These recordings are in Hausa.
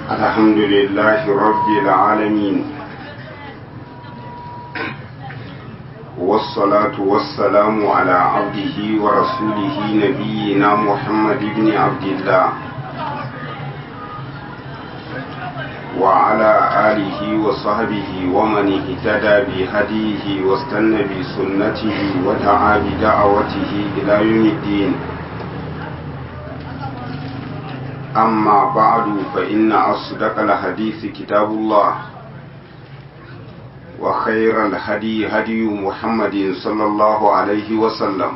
الحمد لله رب العالمين والصلاة والسلام على عبده ورسوله نبينا محمد بن عبد الله وعلى آله وصحبه ومن اهتدى بهديه واستنى بسنته ودعا بدعوته إلى يوم الدين أما بعد فإن أصدق الحديث كتاب الله وخير الهدي هدي محمد صلى الله عليه وسلم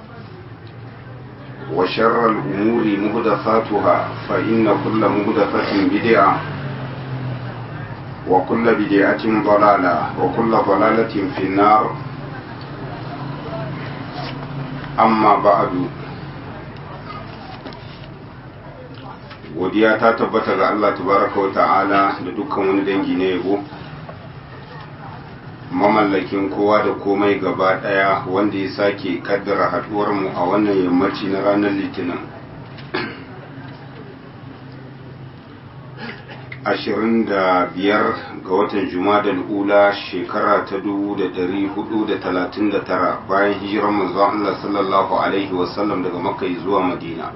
وشر الأمور مهدفاتها فإن كل مهدفة بدعة وكل بدعة ضلالة وكل ضلالة في النار أما بعد godiya ta tabbata ga Allah tabaraka wa ta'ala da dukkan wani dangi na yabo mamallakin kowa da komai gaba daya wanda ya sake kaddara haduwar mu a wannan yammaci na ranar litinin ashirin da biyar ga watan jumadal ula shekara ta dubu da dari hudu da talatin da tara bayan hijirar manzo Allah sallallahu alaihi wasallam daga makka zuwa madina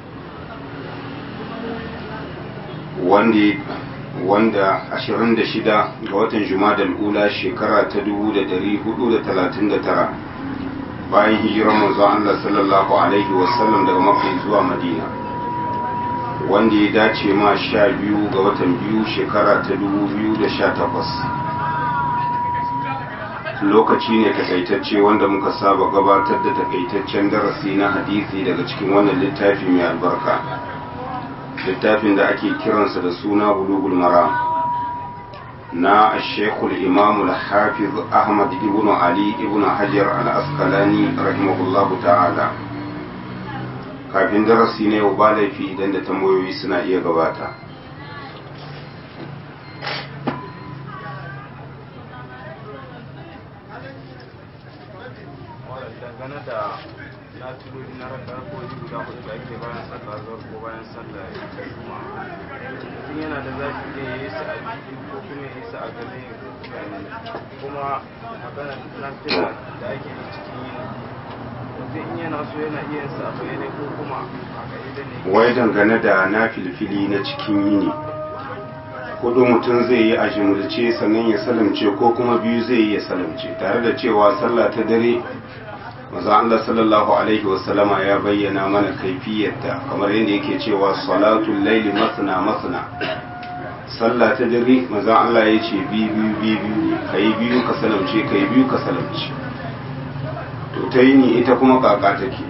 wanda 26 ga watan jumadal ula shekara ta 1439 bayan hijirar manzon Allah sallallahu alaihi wasallam daga makka zuwa madina wanda ya dace ma 12 ga watan biyu shekara ta 2018 lokaci ne takaitacce wanda muka saba gabatar da takaitaccen darasi na hadisi daga cikin wannan littafi mai albarka littafin da ake kiransa da suna bulugul maram na shekul imam al-hafiz ahmad ibn ali ibn hajar al-asqalani rahimahullahu ta'ala kafin darasi ne ba laifi idan da tambayoyi suna iya gabata dangane da na tulori na raka ko guda hudu da ake bayan sallah zuwa ko bayan sallah ta juma mutum yana da zafi ne ya yi su a jiki ko kuma ya yi su a gane kuma magana na fila da ake yi cikin yini mutum in yana so yana iya sa bayanai ko kuma a ka'ida ne wai dangane da na filfili na cikin yini hudu mutum zai yi a jimurce sannan ya salamce ko kuma biyu zai yi ya salamce tare da cewa sallah ta dare maza Allah sallallahu alaihi wasallama ya bayyana mana kaifiyarta kamar yadda yake cewa salatul laili masna masna sallah ta dare maza Allah ya ce biyu biyu biyu kai biyu ka salamce kai biyu ka salamce to ta yini ita kuma kaka take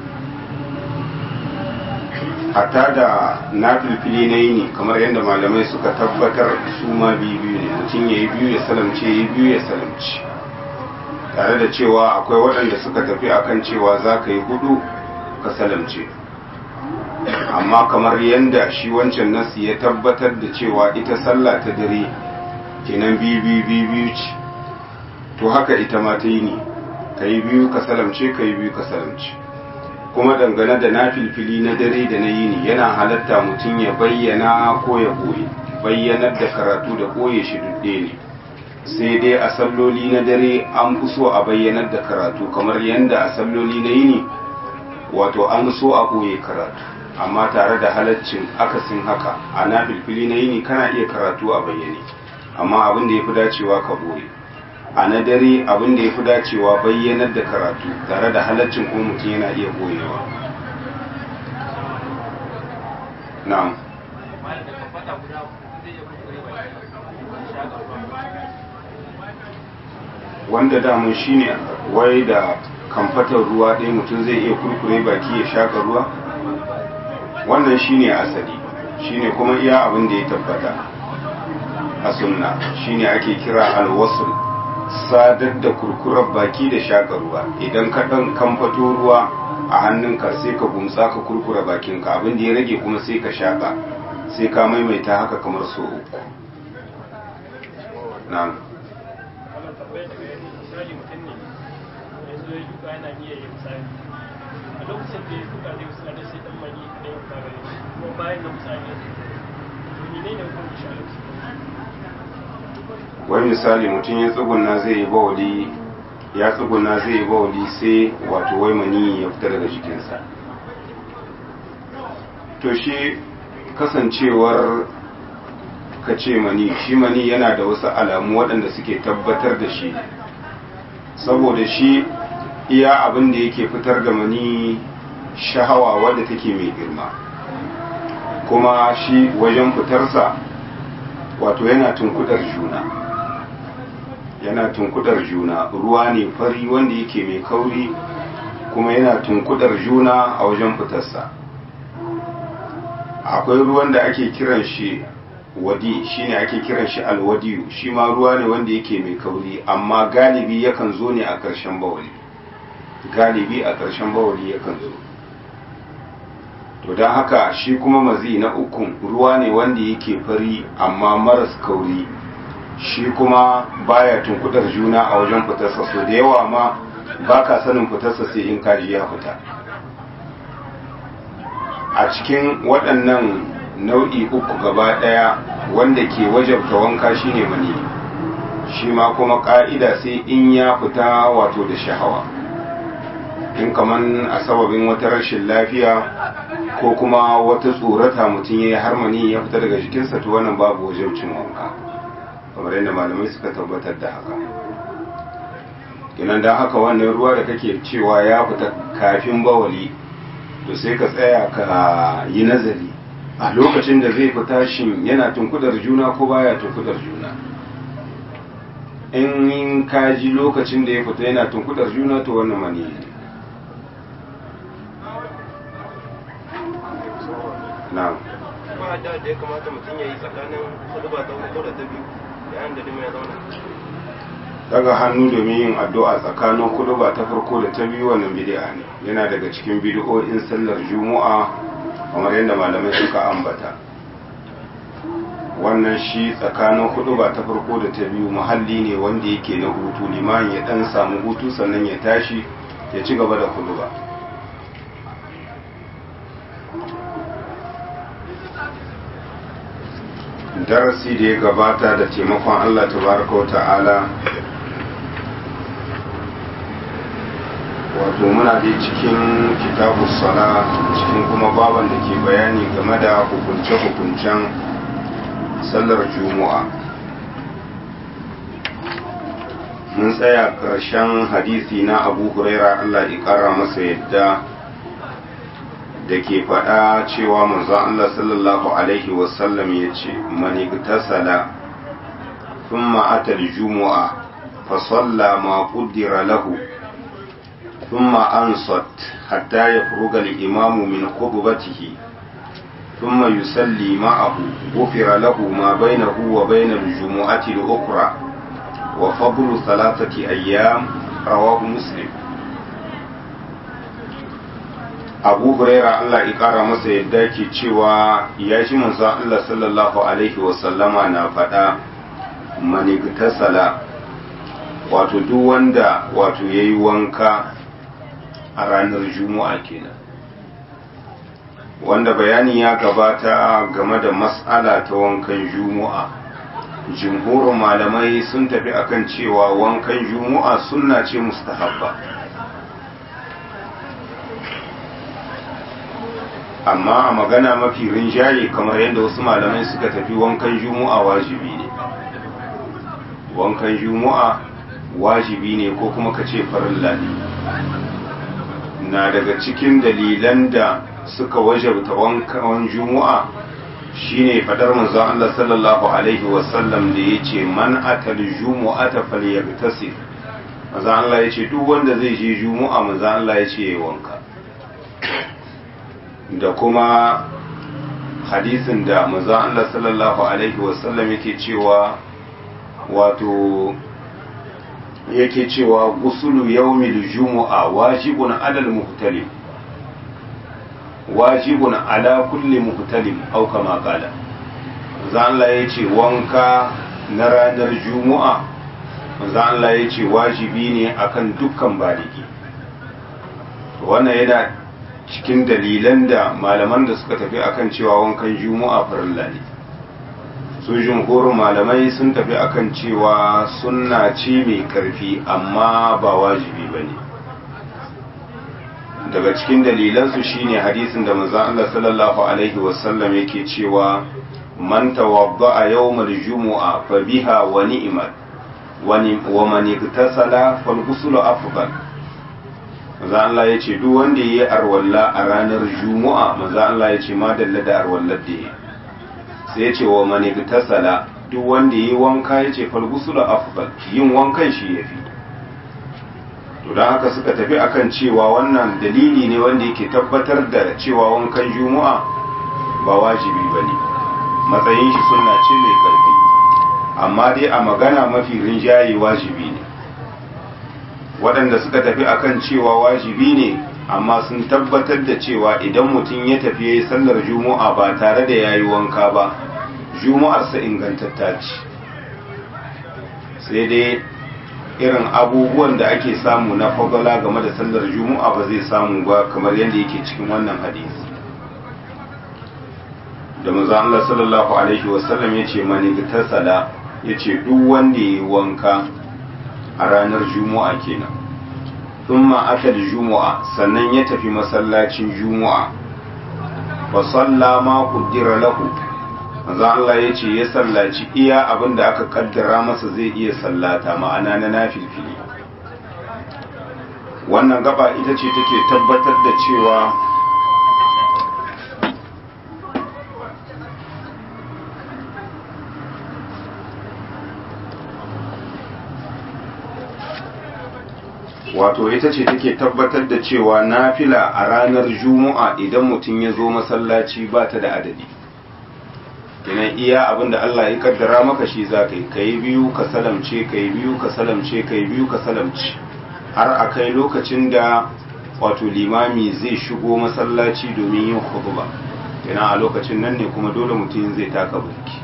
hatta da na filfili na yini kamar yadda malamai suka tabbatar su ma biyu biyu ne mutum ya yi biyu ya salamce ya yi biyu ya salamce tare da cewa akwai waɗanda suka tafi akan cewa za ka yi hudu ka salamce amma kamar yadda shi wancan nasi ya tabbatar da cewa ita sallah ta dare kenan biyu biyu biyu biyu ce to haka ita ma ta yi ne ka yi biyu ka salamce ka yi biyu ka salamce kuma dangane da na filfili na dare da na yini yana halatta mutum ya bayyana ko ya ɓoye bayyanar da karatu da ɓoye shi dudde ne sai dai a salloli na dare an fi so a bayyanar da karatu kamar yadda a salloli na yini wato an so a ɓoye karatu amma tare da halaccin akasin haka a na filfili na yini kana iya karatu a bayyane amma abin da ya fi dacewa ka ɓoye a na dare abin da ya fi dacewa bayyanar da karatu tare da halaccin kuma mutum yana iya ɓoyewa na'am wanda damun shine wai da kamfatar ruwa ɗaya mutum zai iya kurkure baki ya shaka ruwa wannan shine asali shine kuma iya abin da ya tabbata a sunna shine ake kira alwasul sadar da kurkurar baki da shaka ruwa idan ka ɗan kamfato ruwa a hannunka sai ka gumsa ka kurkura bakinka abin da ya rage kuma sai ka shaka sai ka maimaita haka kamar so uku na'am misali mutum ne ya zo ya duka yana iya yin misali a lokacin da ya duka zai misali sai dan mani da ya fara kuma bayan da misali ya menene hukunci shi a lokacin wani misali mutum ya tsuguna zai yi bawali ya tsuguna zai yi bawali sai wato wai mani ya fita daga jikinsa to shi kasancewar ka ce mani shi mani yana da wasu alamu waɗanda suke tabbatar da shi saboda shi iya abin da yake fitar da mani shahawa wadda take mai girma kuma shi wajen fitarsa wato yana tunkudar juna yana tunkudar juna ruwa ne fari wanda yake mai kauri kuma yana tunkudar juna a wajen fitarsa akwai ruwan da ake kiran shi wadi shine ake kiran shi alwadiyu shi ma ruwa ne wanda yake mai kauri amma galibi yakan zo ne a ƙarshen bawali galibi a ƙarshen bawali yakan zo to don haka shi kuma mazi na ukun ruwa ne wanda yake fari amma maras kauri shi kuma baya tunkudar juna a wajen fitarsa so da yawa ma ba ka sanin fitarsa sai in kaji ya fita a cikin waɗannan nau'i uku gaba ɗaya wanda ke wajabta wanka shine mani shi ma kuma ƙa'ida sai in ya fita wato da shahawa in kaman a sababin wata rashin lafiya ko kuma wata tsorata mutum ya yi harmani ya fita daga jikinsa to wannan babu wajabcin wanka kamar yadda malamai suka tabbatar da haka kinan da haka wannan ruwa da kake cewa ya fita kafin bawali to sai ka tsaya ka yi nazari a lokacin da zai fita shin yana tunkudar juna ko baya tunkudar juna in ka ji lokacin da ya fita yana tunkudar juna to wannan mani ne na'am ba da da ya kamata mutum ya yi tsakanin huduba ta uku da ta biyu yayin da dima ya zauna daga hannu domin yin addu'a tsakanin kuduba ta farko da ta biyu wannan bid'a ne yana daga cikin bid'o'in sallar juma'a kamar yadda malamai suka ambata wannan shi tsakanin kuduba ta farko da ta biyu muhalli ne wanda yake na hutu liman ya dan samu hutu sannan ya tashi ya ci gaba da kuduba darasi da ya gabata da taimakon Allah tabaraka wa ta'ala wato muna dai cikin kitabu sala cikin kuma baban da ke bayani game da hukunce-hukuncen sallar juma'a mun tsaya ƙarshen hadisi na abu huraira Allah ya ƙara masa yadda da ke faɗa cewa manzon Allah sallallahu Alaihi wasallam ya ce manigtasala thumma ata al-jumu'a fa salla ma qaddara lahu thumma ansat hatta yafruga al-imamu min khutbatihi thumma yusalli ma'ahu ghufira lahu ma bainahu wa bain al-jumu'ati al-ukhra wa fadlu thalathati ayyam rawahu muslim abu huraira Allah ya kara masa yadda ke cewa ya shi manzo Allah sallallahu alaihi wasallama na faɗa manigtasala wato duk wanda wato yayi wanka a ranar juma'a kenan wanda bayani ya gabata game da mas'ala ta wankan juma'a jumhurin malamai sun tafi akan cewa wankan juma'a sunna ce mustahabba amma a magana mafi rinjaye kamar yadda wasu malamai suka tafi wankan juma'a wajibi ne wankan juma'a wajibi ne ko kuma ka ce farilla ne na daga cikin dalilan da suka wajabta wankan juma'a shine fadar manzon Allah sallallahu alaihi wasallam da yace man atal jumu'ata falyagtasil manzon Allah yace duk wanda zai je juma'a manzon Allah yace yayi wanka da kuma hadisin da manzon Allah sallallahu alaihi wasallam yake cewa wato yake cewa gusulu yawmil jumu'a wajibun alal muhtalim wajibun ala kulli muhtalim au kama qala manzon Allah yace wanka na ranar jumu'a manzon Allah yace wajibi ne akan dukkan baligi wannan yana cikin dalilan da malaman da suka tafi akan cewa wankan juma'a farilla ne su jumhurin malamai sun tafi akan cewa sunna ce mai karfi amma ba wajibi ba ne daga cikin dalilansu shine hadisin da manzon Allah sallallahu alaihi wasallam yake cewa man tawadda'a yawmal jumu'a fa biha wa ni'mat wa man iktasala fal ghuslu afdal manzon Allah yace duk wanda yayi arwalla a ranar jumu'a manzon Allah yace ma dalla da arwallar da yayi sai yace wa man iktasala duk wanda yayi wanka yace fal ghuslu afdal yin wankan shi yafi to don haka suka tafi akan cewa wannan dalili ne wanda yake tabbatar da cewa wankan juma'a ba wajibi ba ne matsayin shi suna ce mai karfi amma dai a magana mafi rinjaye wajibi ne waɗanda suka tafi akan cewa wajibi ne amma sun tabbatar da cewa idan mutum ya tafi ya yi sallar juma'a ba tare da ya yi wanka ba juma'arsa ingantatta ce sai dai irin abubuwan da ake samu na fagala game da sallar juma'a ba zai samu ba kamar yadda yake cikin wannan hadisi da manzo Allah sallallahu alaihi wasallam yace mani tasala yace duk wanda yayi wanka a ranar juma'a kenan thumma ata juma'a sannan ya tafi masallacin juma'a fa salla ma qaddara lahu manzo Allah ya ce ya sallaci iya abin da aka kaddara masa zai iya sallata ma'ana na nafilfili wannan gaba ita ce take tabbatar da cewa wato ita ce take tabbatar da cewa nafila a ranar juma'a idan mutum ya zo masallaci ba ta da adadi kenan iya abin da Allah ya kaddara maka shi za ka yi ka yi biyu ka salamce ka yi biyu ka salamce ka yi biyu ka salamce har a kai lokacin da wato limami zai shigo masallaci domin yin khutba kenan a lokacin nan ne kuma dole mutum zai taka burki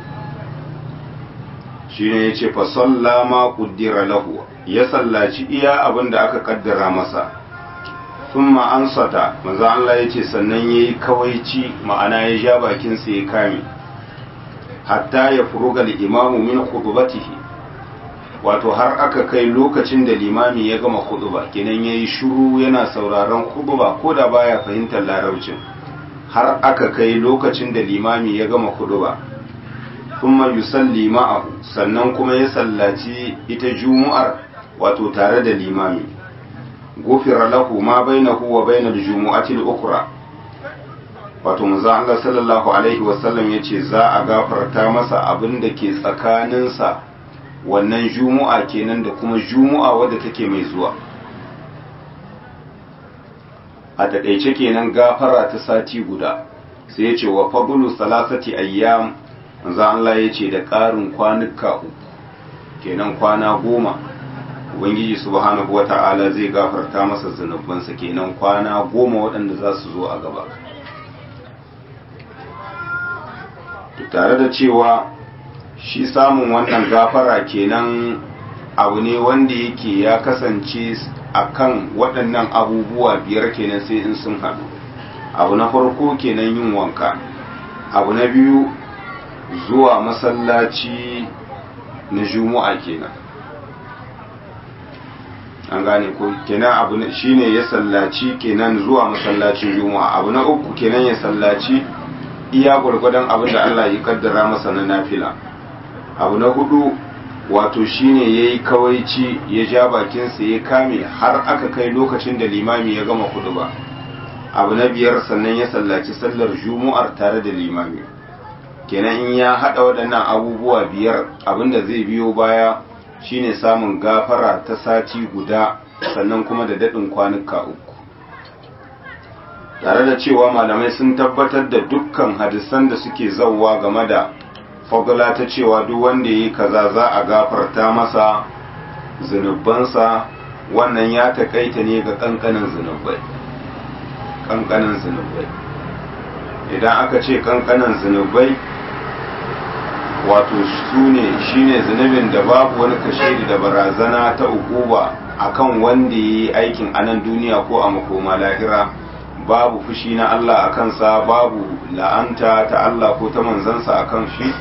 shine yace fa salla ma qaddara lahu ya sallaci iya abin da aka kaddara masa thumma ansata manzo Allah yace sannan yayi kawaici ma'ana ya ja bakin sa ya kame hatta ya furuga imamu min khutbatihi wato har aka kai lokacin da limami ya gama khutba kenan yayi shiru yana sauraron khutba ko da baya fahimtar larabcin har aka kai lokacin da limami ya gama khutba thumma yusalli ma'ahu sannan kuma ya sallaci ita jumu'ar wato tare da limami gufira lahu ma bainahu wa bainal jumu'ati al-ukhra wato manzo Allah sallallahu alaihi wasallam yace za a gafarta masa abin da ke tsakaninsa wannan jumu'a kenan da kuma jumu'a wadda take mai zuwa a taƙaice kenan gafara ta sati guda sai yace wa fadlu salasati ayyam manzo Allah yace da ƙarin kwanuka uku kenan kwana goma ubangiji subhanahu wata'ala zai gafarta masa zunubansa kenan kwana goma waɗanda za su zo a gaba tare da cewa shi samun wannan gafara kenan abu ne wanda yake ya kasance akan waɗannan abubuwa biyar kenan sai in sun haɗu abu na farko kenan yin wanka abu na biyu zuwa masallaci na juma'a kenan an gane ko kenan abu shine ya sallaci kenan zuwa masallacin juma'a abu na uku kenan ya sallaci iya gwargwadon abin da Allah ya kaddara masa na nafila abu na hudu wato shine yayi kawaici ya ja bakinsa ya kame har aka kai lokacin da limami ya gama kudu ba abu na biyar sannan ya sallaci sallar jumu'ar tare da limami kenan in ya hada waɗannan abubuwa biyar abinda zai biyo baya shine samun gafara ta sati guda sannan kuma da daɗin kwanuka uku tare da cewa malamai sun tabbatar da dukkan hadisan da suke zauwa game da fagula ta cewa duk wanda yi kaza za a gafarta masa zunubansa wannan ya takaita ne ga kankanin zunubai kankanin zunubai idan aka ce kankanin zunubai wato su ne shine zunubin da babu wani kashe da barazana ta ukuba akan wanda yi aikin anan duniya ko a makoma lahira babu fushi na Allah a kansa babu la'anta ta Allah ko ta manzansa a kan shi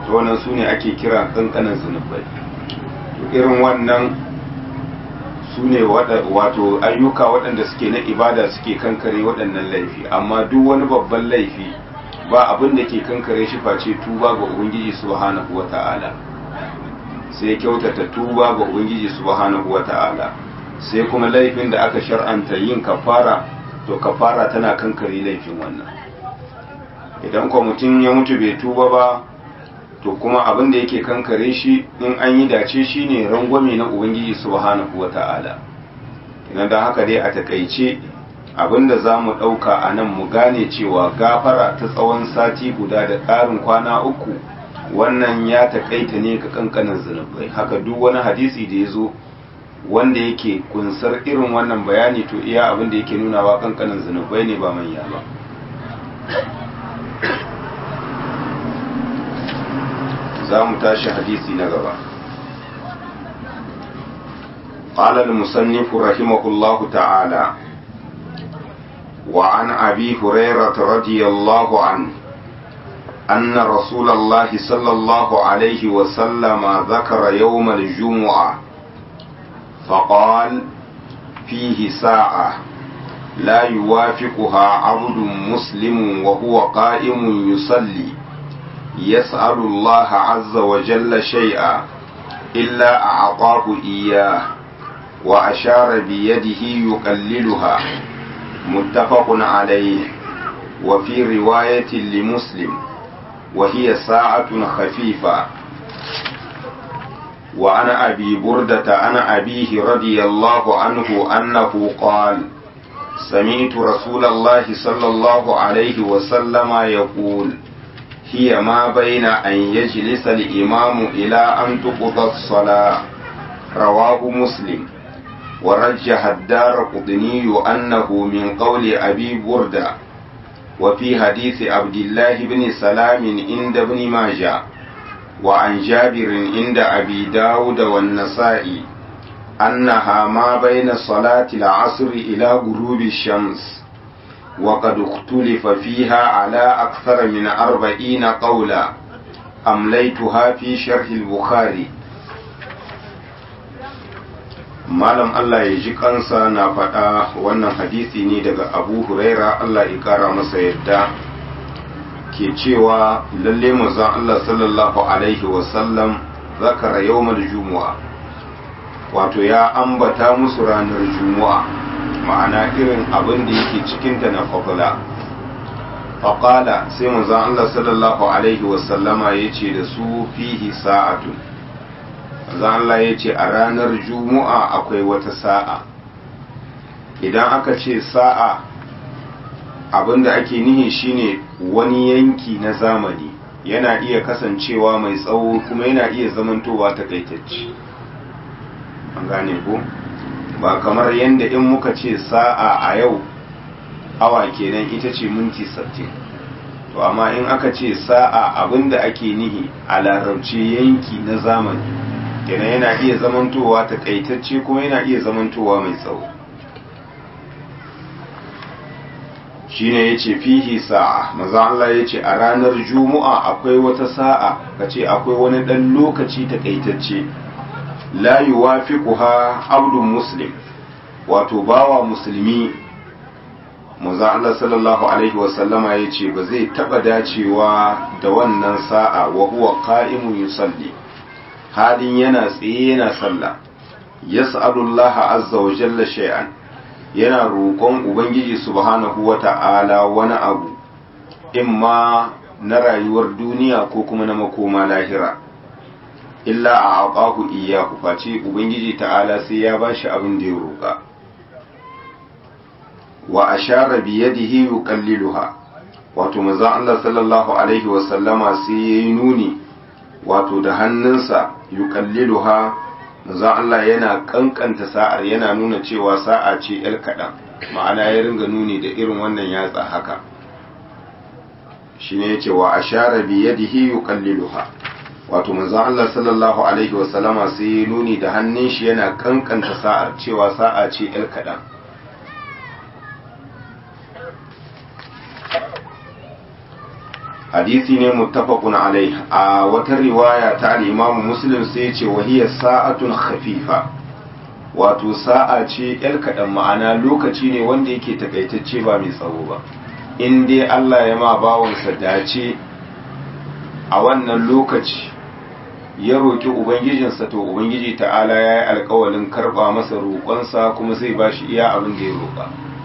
to wannan su ne ake kira kankanan zunubai to irin wannan su ne wato ayyuka waɗanda suke na ibada suke kankare waɗannan laifi amma duk wani babban laifi ba abin da ke kankare shi face tuba ga ubangiji subhanahu wata'ala sai kyautata tuba ga ubangiji subhanahu wata'ala sai kuma laifin da aka shar'anta yin kafara to kafara tana kankare laifin wannan idan kuma mutum ya mutu bai tuba ba to kuma abin da yake kankare shi in an yi dace shi ne rangwame na ubangiji subhanahu wata'ala idan da haka dai a takaice abin da za mu ɗauka a nan mu gane cewa gafara ta tsawon sati guda da ƙarin kwana uku wannan ya takaita ne ga kankanin zunubai haka duk wani hadisi da ya zo wanda yake kunsar irin wannan bayani to iya abin da yake nunawa kankanin zunubai ne ba manya ba za mu tashi hadisi na gaba قال المصنف رحمه الله تعالى وعن أبي هريرة رضي الله عنه أن رسول الله صلى الله عليه وسلم ذكر يوم الجمعة فقال فيه ساعة لا يوافقها عبد مسلم وهو قائم يصلي يسأل الله عز وجل شيئا إلا أعطاه إياه وأشار بيده يقللها متفق عليه وفي رواية لمسلم وهي ساعة خفيفة وعن أبي بردة عن أبيه رضي الله عنه أنه قال سمعت رسول الله صلى الله عليه وسلم يقول هي ما بين أن يجلس الإمام إلى أن تقضى الصلاة رواه مسلم ورجح الدار قطني أنه من قول أبي بردة وفي حديث عبد الله بن سلام عند ابن ماجه وعن جابر عند أبي داود والنسائي أنها ما بين صلاة العصر إلى غروب الشمس وقد اختلف فيها على أكثر من أربعين قولا أمليتها في شرح البخاري malam Allah ya ji kansa na faɗa wannan hadisi ne daga abu huraira Allah ya ƙara masa yadda ke cewa lalle manzon Allah sallallahu alaihi wasallam zakara yawmal jumu'a wato ya ambata musu ranar jumu'a ma'ana irin abin da yake cikinta na fadla faƙala sai manzon Allah sallallahu alaihi wasallama ya ce da su fihi sa'atun manzon Allah ya ce a ranar jumu'a akwai wata sa'a idan aka ce sa'a abin da ake nihi shine wani yanki na zamani yana iya kasancewa mai tsawo kuma yana iya zamantowa takaitacce an gane ko ba kamar yadda in muka ce sa'a a yau awa kenan ita ce minti 60 to amma in aka ce sa'a abinda ake nihi a larabci yanki na zamani kenan yana iya zamantowa takaitacce kuma yana iya zamantowa mai tsawo shine yace fihi sa'a maza Allah yace a ranar juma'a akwai wata sa'a kace akwai wani dan lokaci takaitacce la yuwafiquha abdun muslim wato bawa musulmi maza Allah sallallahu alaihi wasallama yace ba zai taba dacewa da wannan sa'a wa huwa qa'imun yusalli halin yana tsaye yana sallah yas'alullaha azza wa jalla shay'an yana roƙon Ubangiji subhanahu wa ta'ala wani abu, imma na rayuwar duniya ko kuma na makoma lahira, illa a aƙahu iya face Ubangiji ta'ala sai ya ba shi abin da ya roƙa. Wa a share biyadihi yuqalliluha wato maza Allah sallallahu Alaihi wasallama sai ya yi nuni wato da hannunsa yuqalliluha manzon Allah yana kankanta sa'ar yana nuna cewa sa'a ce ‘yar kaɗan ma'ana ya ringa nuni da irin wannan yatsa haka shi ne ya ce wa a share biyadihi yuqalliluha wato manzon Allah sallallahu alaihi wasallama sai ya nuni da hannun shi yana kankanta sa'ar cewa sa'a ce ‘yar kaɗan hadisi ne muttafaqun alai a wata riwaya ta al-Imam Muslim sai ya ce wa hiya sa'atun khafifa wato sa'a ce yar kaɗan ma'ana lokaci ne wanda yake takaitacce ba mai tsawo ba in dai Allah ya ma bawansa dace a wannan lokaci ya roƙi ubangijinsa to ubangiji ta'ala ya yi alkawalin karɓa masa roƙonsa kuma zai ba shi iya abin da ya roƙa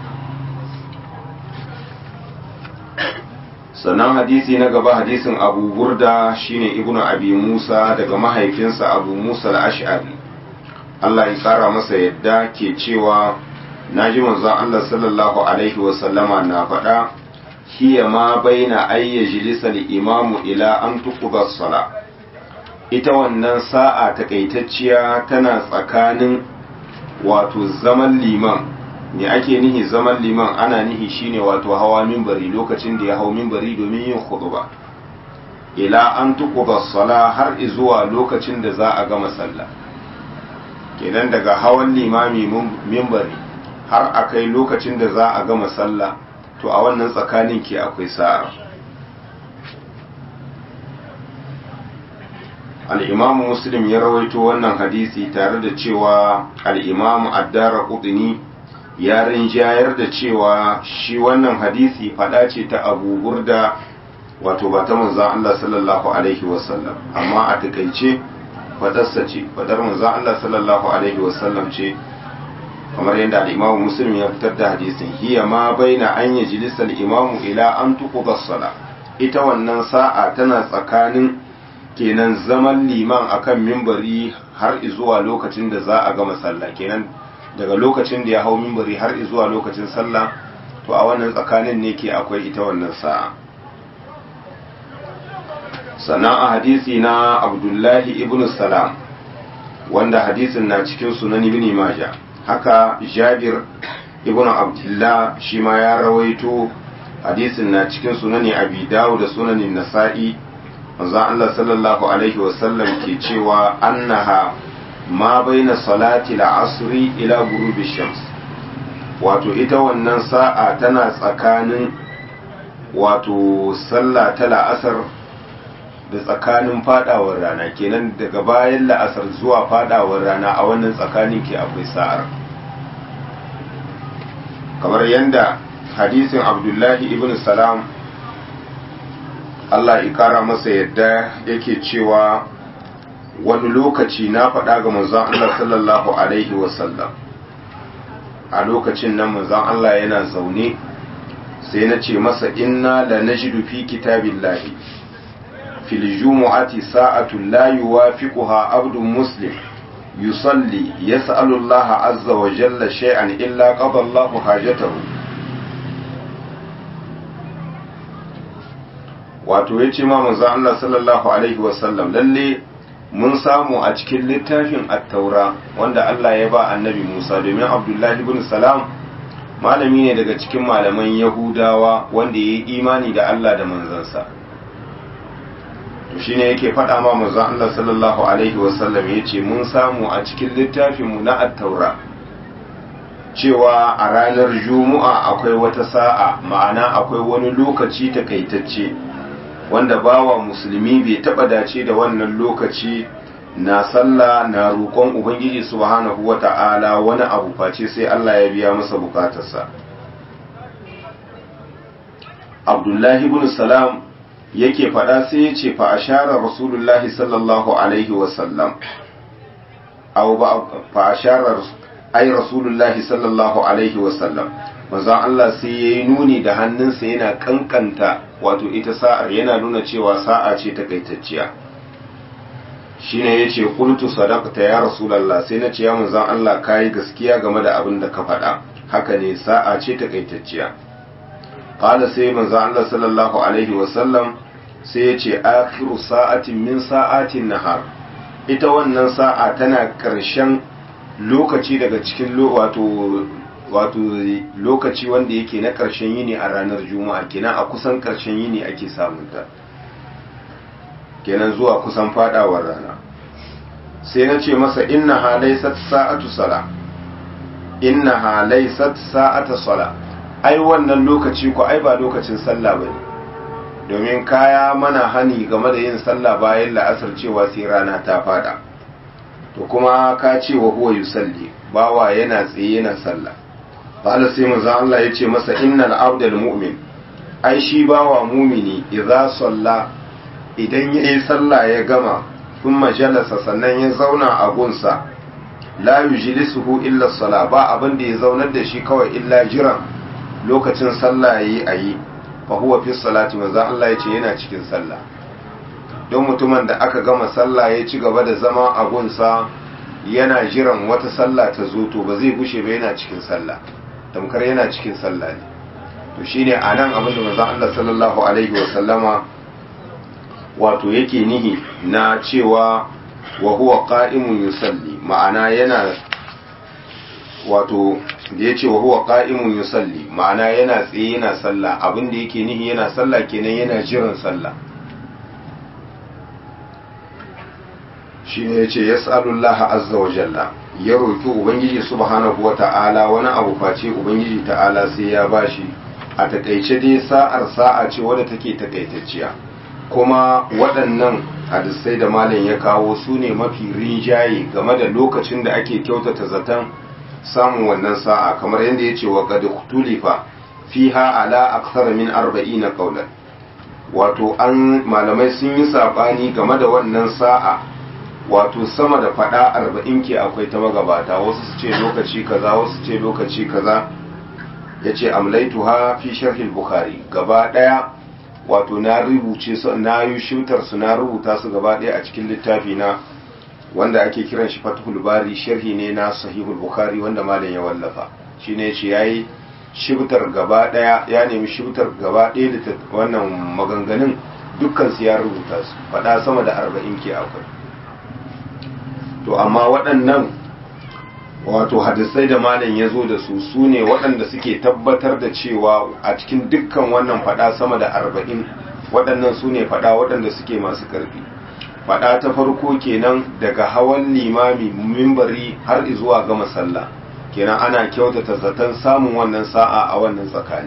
sannan hadisi na gaba hadisin abu burda shine ibnu abi musa daga mahaifinsa abu musa al-ash'ari Allah ya kara masa yadda ke cewa naji manzon Allah sallallahu alaihi wa sallama na faɗa hiya ma baina ayyajlisa al-imamu ila an tuqda as-sala ita wannan sa'a takaitacciya tana tsakanin wato zaman liman me ake nihi zaman liman ana nihi shine wato hawa minbari lokacin da ya hau minbari domin yin khutba ila an tuqda as-sala har zuwa lokacin da za a gama sallah kenan daga hawan limami mimbari har a kai lokacin da za a gama sallah to a wannan tsakanin ke akwai sa'a al'imamu muslim ya rawaito wannan hadisi tare da cewa al'imamu addara kudini ya rinjayar da cewa shi wannan hadisi fada ce ta abu burda wato ba ta manzan Allah sallallahu alaihi wasallam amma a takaice fadarsa ce fadar manzon Allah sallallahu alaihi wasallam ce kamar yadda al-Imam Muslim ya fitar da hadisin hiya ma baina an yajlisa al-imam ila an tuqda sala ita wannan sa'a tana tsakanin kenan zaman liman akan mimbari har zuwa lokacin da za a gama sallah kenan daga lokacin da ya hau mimbari har zuwa lokacin sallah to a wannan tsakanin ne ke akwai ita wannan sa'a sannan a hadisi na abdullahi ibn salam wanda hadisin na cikin sunan ibn majah haka jabir ibn abdullah shi ma ya rawaito hadisin na cikin sunani abi dawud da sunanin nasa'i manzo Allah sallallahu alaihi wasallam ke cewa annaha ma baina salati al-asri ila ghurubi shams wato ita wannan sa'a tana tsakanin wato sallah ta la'asar da tsakanin fadawar rana kenan daga bayan la'asar zuwa fadawar rana a wannan tsakanin ke akwai sa'ar kamar yadda hadisin abdullahi ibn salam Allah ikara masa yadda yake cewa wani lokaci na faɗa ga manzon Allah sallallahu alaihi wasallam a lokacin nan manzon Allah yana zaune sai na ce masa inna la najidu fi kitabillahi fil jumu'ati sa'atun la yuwafiquha abdun muslim yusalli yas'alu Allah azza wa jalla shay'an illa qada Allah hajatahu wato yace ma manzo Allah sallallahu alaihi wasallam lalle mun samu a cikin littafin at-taura wanda Allah ya ba annabi Musa domin Abdullahi ibn Salam malami ne daga cikin malaman Yahudawa wanda ya yi imani da Allah da manzansa to shine yake faɗa ma manzo Allah sallallahu alaihi wasallam yace mun samu a cikin littafin mu na at-taura cewa a ranar juma'a akwai wata sa'a ma'ana akwai wani lokaci takaitacce wanda bawa musulmi bai taba dace da wannan lokaci na sallah na roƙon ubangiji subhanahu wata'ala wani abu face sai Allah ya biya masa bukatarsa Abdullahi ibn Salam yake faɗa sai ya ce fa ashara Rasulullahi sallallahu alaihi wasallam aw ba fa ashara ai Rasulullahi sallallahu alaihi wasallam manzon Allah sai yayi nuni da hannunsa yana kankanta wato ita sa'ar yana nuna cewa sa'a ce takaitacciya shine yace qultu sadaqta ya rasulullah sai na ce ya manzon Allah kai gaskiya game da abin da ka faɗa haka ne sa'a ce takaitacciya qala sai manzon Allah sallallahu alaihi wasallam sai yace akhiru sa'atin min sa'atin nahar ita wannan sa'a tana ƙarshen lokaci daga cikin wato wato lokaci wanda yake na ƙarshen yini a ranar juma'a kenan a kusan ƙarshen yini ake samunta kenan zuwa kusan fadawar rana sai na ce masa inna halaisat sa'atu sala inna halaisat sa'ata sala ai wannan lokaci ko ai ba lokacin sallah bane domin kaya mana hani game da yin sallah bayan la'asar cewa sai rana ta fada to kuma ka ce wa huwa yusalli bawa yana tsaye yana sallah qala sai manzo Allah ya ce masa innal abdal mu'min ai shi bawa mumini idza salla idan yayi sallah ya gama thumma jalasa sannan ya zauna a gunsa la yujlisuhu illa sala ba abin da ya zaunar da shi kawai illa jiran lokacin sallah yayi ayi fa huwa fi salati manzo Allah ya ce yana cikin sallah don mutumin da aka gama sallah ya ci gaba da zama a gunsa yana jiran wata sallah ta zo to ba zai gushe ba yana cikin sallah tamkar yana cikin sallah ne to shine anan abin da manzon Allah sallallahu alaihi wa sallama wato yake nihi na cewa wa huwa qa'imun yusalli ma'ana yana wato da yace wa huwa qa'imun yusalli ma'ana yana tsaye yana sallah abin da yake nihi yana sallah kenan yana jiran sallah shine yace yas'alullah azza wa jalla ya roki ubangiji subhanahu wa ta'ala wani abu face ubangiji ta'ala sai ya bashi a takaice dai sa'ar sa'a ce wadda take takaitacciya kuma waɗannan hadisai da malam ya kawo su ne mafi rinjaye game da lokacin da ake kyautata zaton samun wannan sa'a kamar yadda ya ce wa qad tulifa fiha ala akthar min 40 qawlan wato an malamai sun yi sabani game da wannan sa'a wato sama da fada 40 ke akwai ta magabata wasu su ce lokaci kaza wasu ce lokaci kaza yace amlaituha fi sharh al-bukhari gaba daya wato na rubuce su na yi shutar su na rubuta su gaba ɗaya a cikin littafi na wanda ake kiran shi fathul bari sharhi ne na sahihul bukhari wanda malam ya wallafa shine yace yayi shibtar gaba ɗaya ya nemi shibtar gaba ɗaya da wannan maganganun dukkan su ya rubuta su faɗa sama da arba'in ke akwai to amma waɗannan wato hadisai da malam ya zo da su su ne waɗanda suke tabbatar da cewa a cikin dukkan wannan fada sama da arba'in waɗannan su ne fada waɗanda suke masu ƙarfi fada ta farko kenan daga hawan limami mimbari har zuwa gama sallah kenan ana kyautata zaton samun wannan sa'a a wannan tsakani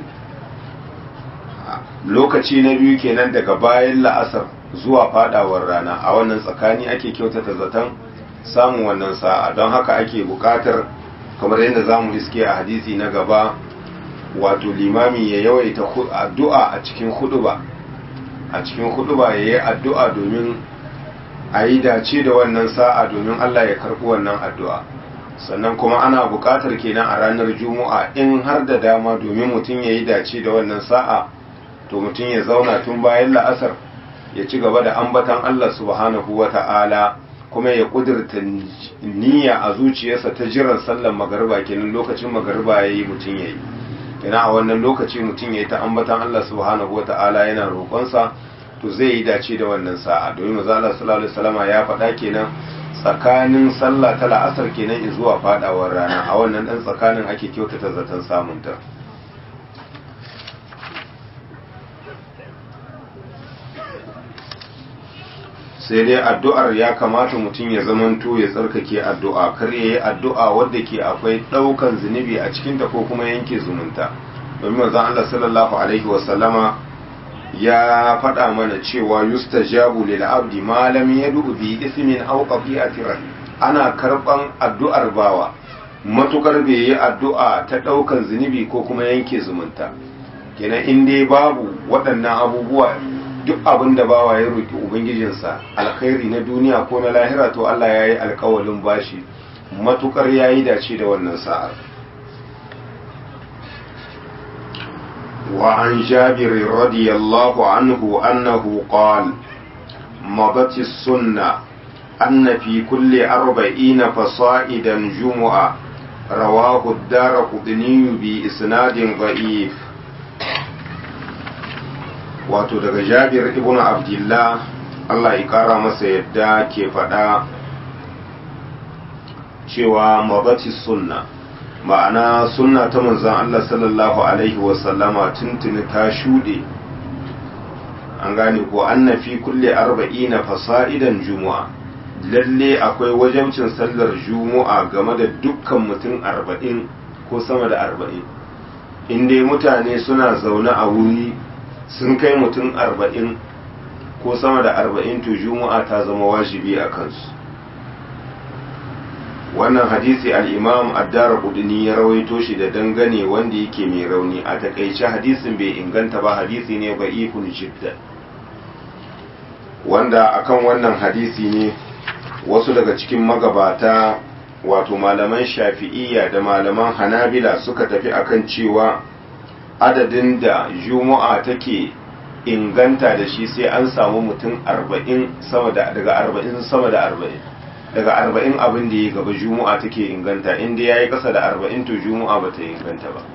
lokaci na biyu kenan daga bayan la'asar zuwa fadawar rana a wannan tsakani ake kyautata zaton samun wannan sa'a don haka ake bukatar kamar yadda za mu iske a hadisi na gaba wato limami ya yawaita addu'a a cikin huduba a cikin huduba ya yi addu'a domin a yi dace da wannan sa'a domin Allah ya karɓi wannan addu'a sannan kuma ana bukatar kenan a ranar juma'a in har da dama domin mutum ya yi dace da wannan sa'a to mutum ya zauna tun bayan la'asar ya ci gaba da ambatan Allah subhanahu wa ta'ala kuma ya kudurta niyya a zuciyarsa ta jiran sallan magariba kenan lokacin magariba ya yi mutum ya yi kenan a wannan lokaci mutum ya yi ta ambatan Allah subhanahu wa ta'ala yana roƙonsa to zai yi dace da wannan sa'a domin maza Allah sallallahu alaihi wasallama ya faɗa kenan tsakanin sallah ta la'asar kenan zuwa faɗawar rana a wannan ɗan tsakanin ake kyautata zaton samunta sai dai addu'ar ya kamata mutum ya zamanto ya tsarkake addu'a kar ya yi addu'a wadda ke akwai ɗaukan zunubi a cikinta ko kuma yanke zumunta domin manzon Allah sallallahu alaihi wasallama ya faɗa mana cewa yustajabu lil abdi ma lam yad'u bi ismin aw qati'ati ana karban addu'ar bawa matukar bai yi addu'a ta ɗaukan zunubi ko kuma yanke zumunta kenan in dai babu waɗannan abubuwa duk abin da bawa ya roƙi ubangijinsa alkhairi na duniya ko na lahira to Allah ya yi alkawalin bashi matukar ya yi dace da wannan sa'ar wa an jabir radiyallahu anhu annahu qala madat sunna anna fi kulli arba'ina fasa'idan jumu'a rawahu ad-darqutni bi isnadin da'if wato daga jabir ibn abdullah Allah ya kara masa yadda ke faɗa cewa mabati sunna ma'ana sunna ta manzon Allah sallallahu alaihi wasallama tuntuni ta shuɗe an gane ko anna fi kulle arba'ina fasa'idan juma'a lalle akwai wajabcin sallar juma'a game da dukkan mutum arba'in ko sama da arba'in in dai mutane suna zaune a wuri sun kai mutum arba'in ko sama da arba'in to juma'a ta zama wajibi a kansu wannan hadisi al'imam addara kudini ya rawaito shi da dangane wanda yake mai rauni a takaice hadisin bai inganta ba hadisi ne ba ikun jidda wanda akan wannan hadisi ne wasu daga cikin magabata wato malaman shafi'iyya da malaman hanabila suka tafi akan cewa adadin da juma'a take inganta da shi sai an samu mutum arba'in sama da daga arba'in sama da arba'in daga arba'in abin da ya gaba juma'a take inganta inda ya yi ƙasa da arba'in to juma'a ba ta inganta ba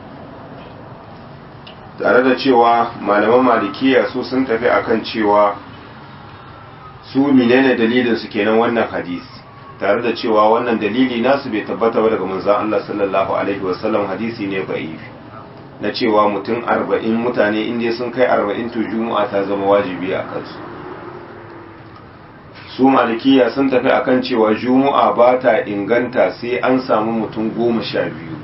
tare da cewa malaman malikiya su sun tafi akan cewa su menene dalilin su kenan wannan hadisi tare da cewa wannan dalili nasu bai tabbata ba daga manzon Allah sallallahu alaihi wasallam hadisi ne da'ifi na cewa mutum arba'in mutane inda sun kai arba'in to juma'a ta zama wajibi a kansu su malikiya sun tafi akan cewa juma'a ba ta inganta sai an samu mutum goma sha biyu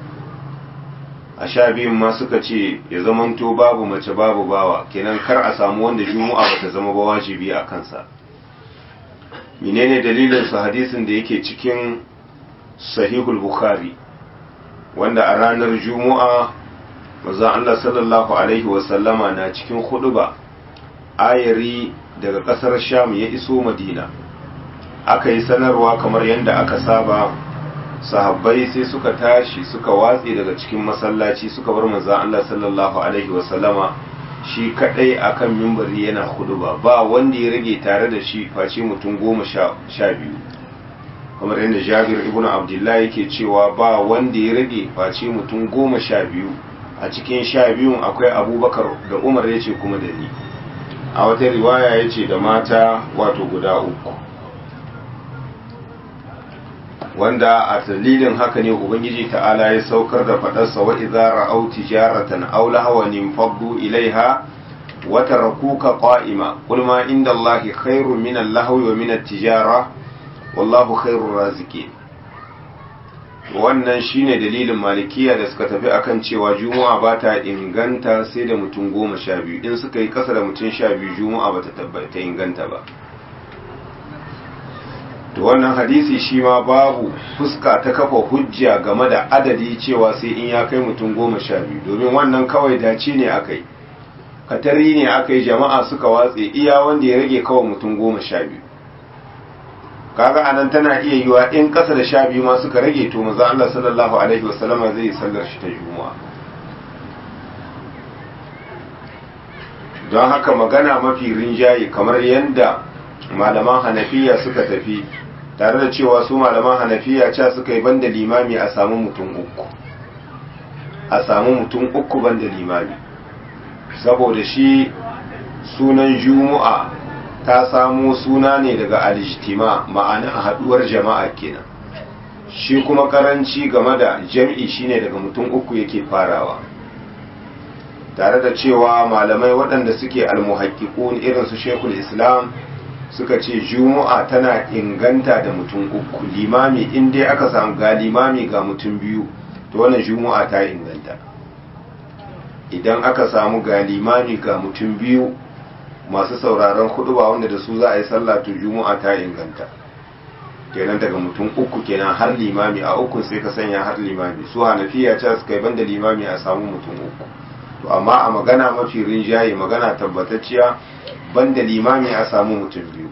a sha biyun ma suka ce ya zamanto babu mace babu bawa kenan kar a samu wanda juma'a ba ta zama ba wajibi a kansa menene dalilin su hadisin da yake cikin sahihul bukhari wanda a ranar juma'a manzon Allah sallallahu alaihi wasallama na cikin huduba ayari daga kasar sham ya iso madina aka yi sanarwa kamar yadda aka saba sahabbai sai suka tashi suka watse daga cikin masallaci suka bar manzon Allah sallallahu alaihi wasallama shi kadai akan mimbari yana huduba ba wanda ya rage tare da shi face mutum goma sha biyu kamar yadda jabir ibn abdullahi yake cewa ba wanda ya rage face mutum goma sha biyu a cikin sha biyun akwai abubakar da umar ya ce kuma da ni a wata riwaya ya ce da mata wato guda uku wanda a dalilin haka ne ubangiji ta'ala ya saukar da faɗarsa wa idza ra'aw tijaratan aw lahawan faddu ilaiha wa tarakuka qa'ima qul ma inda allahi khairun min al-lahwi wa min at-tijara wallahu khairur raziqin wannan shine dalilin malikiya da suka tafi akan cewa juma'a ba ta inganta sai da mutum goma sha biyu in suka yi kasa da mutum sha biyu juma'a ba ta inganta ba to wannan hadisi shi ma babu fuska ta kafa hujja game da adadi cewa sai in ya kai mutum goma sha biyu domin wannan kawai dace ne aka yi katari ne aka yi jama'a suka watse iya wanda ya rage kawai mutum goma sha biyu kaga anan tana iya yiwa in kasa da sha biyu ma suka rage to manzo Allah sallallahu alaihi wasallama zai yi sallar shi ta juma'a don haka magana mafi rinjaye kamar yadda malaman hanafiya suka tafi tare da cewa su malaman hanafiya ca suka yi banda limami a samu mutum uku a samu mutum uku banda limami saboda shi sunan juma'a ta samo suna ne daga alijtima ma'ana haduwar jama'a kenan shi kuma karanci game da jam'i shine daga mutum uku yake farawa tare da cewa malamai waɗanda suke almuhakkikun irin su shekul islam suka ce juma'a tana inganta da mutum uku limami in dai aka samu ga limami ga mutum biyu to wannan juma'a ta inganta idan aka samu ga limami ga mutum biyu masu sauraron ba wanda da su za a yi sallah to juma'a ta inganta kenan daga mutum uku kenan har limami a uku sai ka sanya har limami su hanafiya ce suka yi banda limami a samu mutum uku to amma a magana mafi rinjaye magana tabbatacciya banda limami a samu mutum biyu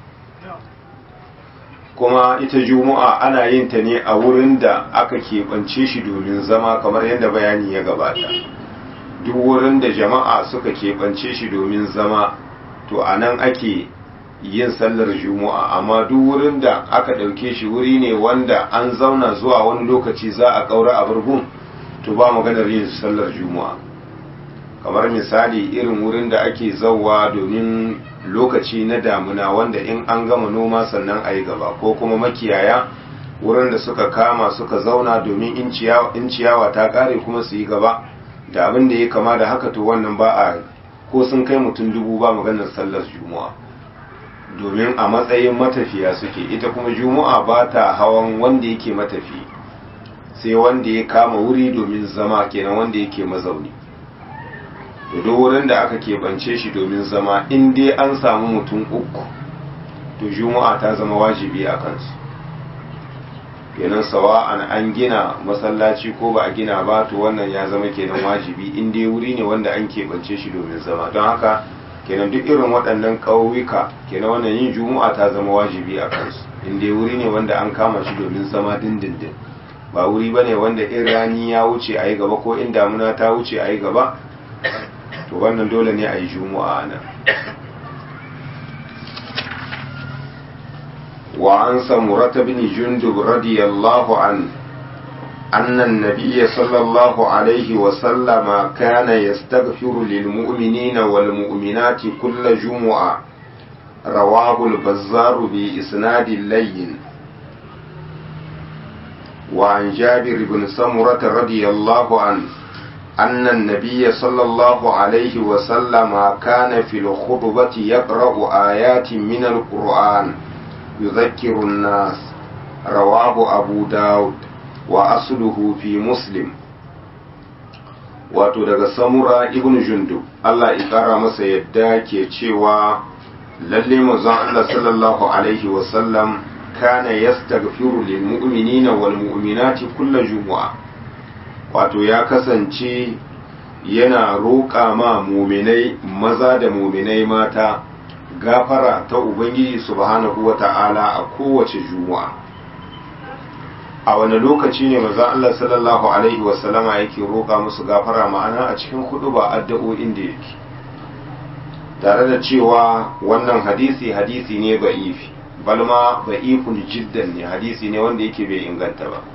kuma ita juma'a ana yin ta ne a wurin da aka keɓance shi domin zama kamar yadda bayani ya gabata duk wurin da jama'a suka keɓance shi domin zama to a nan ake yin sallar juma'a amma duk wurin da aka ɗauke shi wuri ne wanda an zauna zuwa wani lokaci za a ƙaura a burgun to ba maganar yin sallar juma'a kamar misali irin wurin da ake zauwa domin lokaci na damuna wanda in an gama noma sannan a yi gaba ko kuma makiyaya wurin da suka kama suka zauna domin in ciyawa ta kare kuma su yi gaba da abin da ya kama da haka to wannan ba a ko sun kai mutum dubu ba maganar sallar juma'a domin a matsayin matafiya suke ita kuma juma'a ba ta hawan wanda yake matafi sai wanda ya kama wuri domin zama kenan wanda yake mazauni to duk wurin da aka keɓance shi domin zama in dai an samu mutum uku to juma'a ta zama wajibi a kansu kenan sawa'an an gina masallaci ko ba a gina ba to wannan ya zama kenan wajibi in dai wuri ne wanda an keɓance shi domin zama don haka kenan duk irin waɗannan ƙauyuka kenan wannan yin juma'a ta zama wajibi a kansu in dai wuri ne wanda an kama shi domin zama dindindin ba wuri ba ne wanda in rani ya wuce a yi gaba ko in damuna ta wuce a yi gaba to wannan dole ne a yi juma'a nan وعن سمرة بن جندب رضي الله عنه أن النبي صلى الله عليه وسلم كان يستغفر للمؤمنين والمؤمنات كل جمعة رواه البزار بإسناد اللين وعن جابر بن سمرة رضي الله عنه أن النبي صلى الله عليه وسلم كان في الخطبة يقرأ آيات من القرآن يذكر الناس رواه أبو داود وأصله في مسلم wato daga samura ibn jundub Allah ya kara masa yadda ke cewa lalle manzon Allah sallallahu alaihi wasallam kana yastaghfiru lil mu'minina wal mu'minati kulla jumu'a wato ya kasance yana roƙa ma muminai maza da muminai mata gafara ta Ubangiji subhanahu wa ta'ala a kowace juma'a. A wani lokaci ne maza Allah sallallahu Alaihi wasallama yake roƙa musu gafara ma'ana a cikin hudu ba addu'o'in da yake. Tare da cewa wannan hadisi hadisi ne ba'ifi, balma ba'ifun jiddan ne hadisi ne wanda yake bai inganta ba.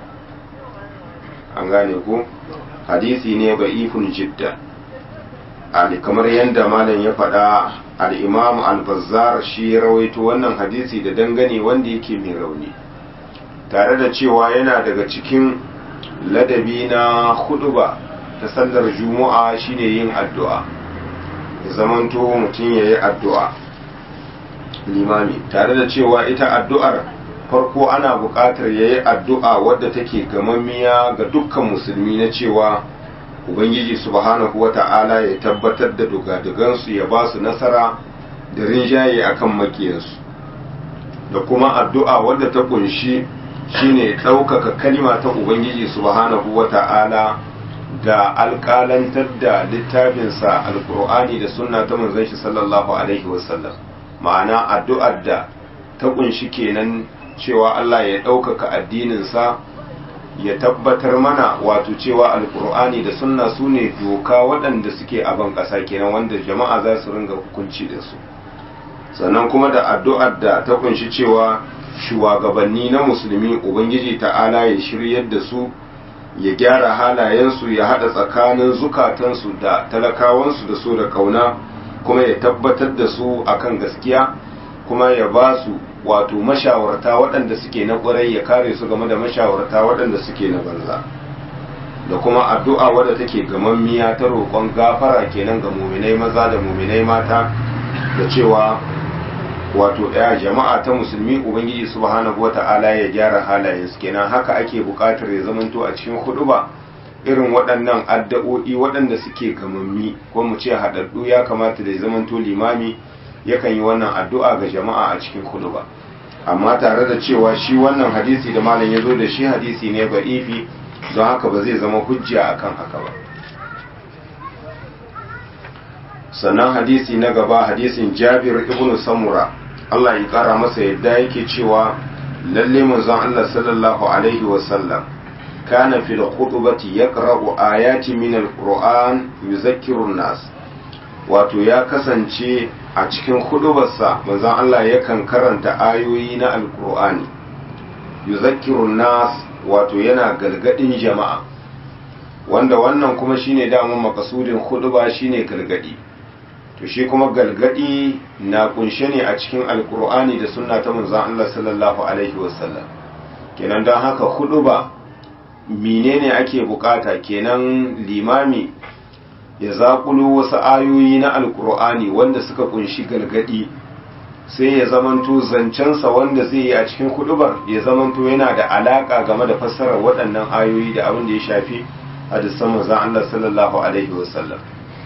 An gane ku? Hadisi ne ba'ifun jiddan. Ali kamar yadda malam ya faɗa al'imam al-bazzar shi ya rawaito wannan hadisi da dangane wanda yake mai rauni tare da cewa yana daga cikin ladabi na huduba ta sallar juma'a shine yin addu'a ya zamanto mutum ya yi addu'a limami tare da cewa ita addu'ar farko ana buƙatar ya yi addu'a wadda take gamammiya ga dukkan musulmi na cewa ubangiji subhanahu wata'ala ya tabbatar da dugadugansu ya ba su nasara da rinjaye akan makiyansu da kuma addu'a wadda ta kunshi shine ɗaukaka kalima ta ubangiji subhanahu wata'ala da alƙalantar da littafinsa alƙur'ani da sunna ta manzon shi sallallahu alaihi wasallam ma'ana addu'ar da ta kunshi kenan cewa Allah ya ɗaukaka addininsa ya tabbatar mana wato cewa alkur'ani da sunna su ne doka waɗanda suke a ban ƙasa kenan wanda jama'a za su ringa hukunci da su sannan kuma da addu'ar da ta kunshi cewa shugabanni na musulmi ubangiji ta'ala ya shiryar da su ya gyara halayensu ya haɗa tsakanin zukatansu da talakawansu da su da kauna kuma ya tabbatar da su akan gaskiya kuma ya ba su wato mashawarta waɗanda suke na ƙwarai ya kare su game da mashawarta waɗanda suke na banza da kuma addu'a wadda take gamammiya ta roƙon gafara kenan ga muminai maza da muminai mata da cewa wato ɗaya jama'a ta musulmi ubangiji subhanahu wata'ala ya gyara halayensu kenan haka ake buƙatar ya zamanto a cikin huɗuba irin waɗannan addu'o'i waɗanda suke gamammi ko mu ce haɗaɗɗu ya kamata da ya zamanto limami yakan yi wannan addu'a ga jama'a a cikin ba amma tare da cewa shi wannan hadisi da malam ya zo da shi hadisi ne ba ifi don haka ba zai zama hujja akan haka ba sannan hadisi na gaba hadisin jabir ibn samura Allah ya kara masa yadda yake cewa lalle manzon Allah sallallahu alaihi wasallam kana fil khutbati yaqra'u ayati min al-qur'an yuzakkiru an-nas wato ya kasance a cikin hudubarsa manzon Allah yakan karanta ayoyi na alkur'ani yuzakkirun nas wato yana galgadin jama'a wanda wannan kuma shine damun makasudin huduba shine galgadi to shi kuma galgadi na kunshe ne a cikin alkur'ani da sunna ta manzon Allah sallallahu alaihi wasallam kenan don haka huduba menene ake bukata kenan limami ya zaƙulo wasu ayoyi na alkur'ani wanda suka kunshi galgadi sai ya zamanto zancensa wanda zai yi a cikin hudubar ya zamanto yana da alaƙa game da fassarar waɗannan ayoyi da abin da ya shafi hadisan manzon Allah sallallahu alaihi wasallam